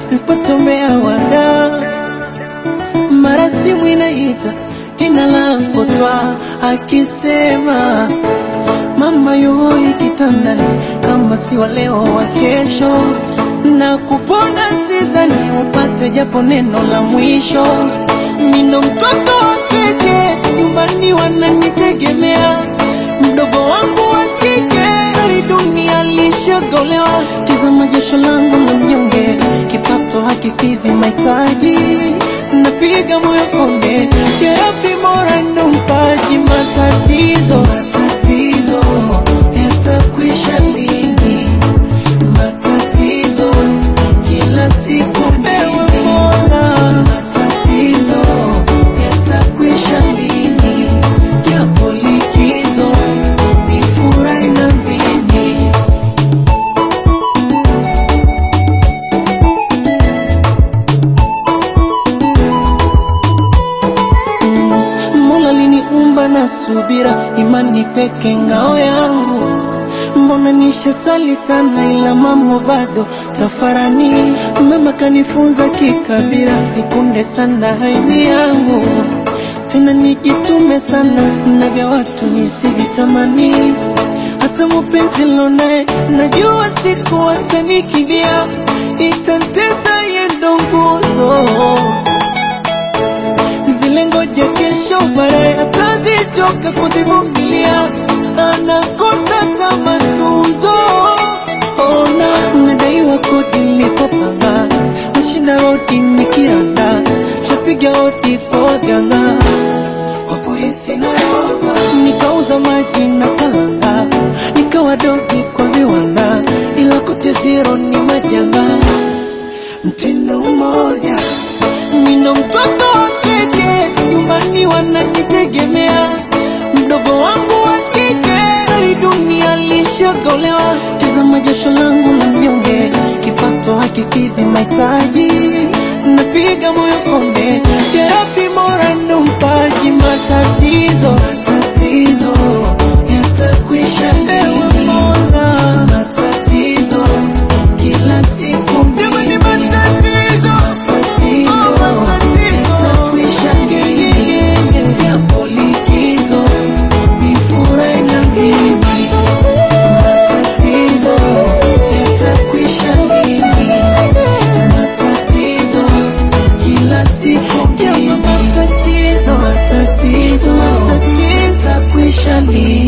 nipotomea wada mara simu inaita jina langu twa akisema mama yoi kitandani kama si wa leo wa kesho na kupona sizani upate japo neno la mwisho nino mtoto wa keke nyumbani wananitegemea mdogo wangu wa kike hali dunia lishagolewa tizama jasho langu la mnyonge kipato hakikidhi mahitaji napiga moyo konde jerapi mora ndo mpaji matatizo matatizo yatakwisha lini matatizo kila siku ewe mola matatizo yatakwisha lini japo likizo ni furahi na mimi Mola liniumba na subira, imani peke ngao yangu. Mbona nishasali sana, ila mambo bado tafarani. Mama kanifunza kikabira, nikunde sana haini yangu, tena nijitume sana na vya watu nisivitamani. Hata mupenzi lonaye najua siku atanikibia, itantesa yendo nguzo zile ngoja kesho baadaye atazichoka kuzivumilia, anakosa kama tuzo. Ona nadaiwa kodi nilipopanga, nashinda rodi nikiranda, shapiga hodi kwa waganga kwa kuhisi naroba, nikauza maji na kalanga, nikawa dogi kwa viwanda, ila kote zero ni majanga mtindo mmoja. Nina mtoto wa kike, nyumbani wananitegemea. Mdogo wangu wa kike, hali dunia lishagolewa. Tazama jasho langu la mnyonge, kipato hakikidhi mahitaji. Napiga moyo konde, terapi mora ndo mpaji. Matatizo matatizo yatakwisha lini? Mola, matatizo kila siku mbili. matatizo matatizo yatakwisha lini? Yapo likizo ni furahi na mimi. Matatizo yatakwisha lini? Matatizo kila siku mbili. Matatizo matatizo yatakwisha lini?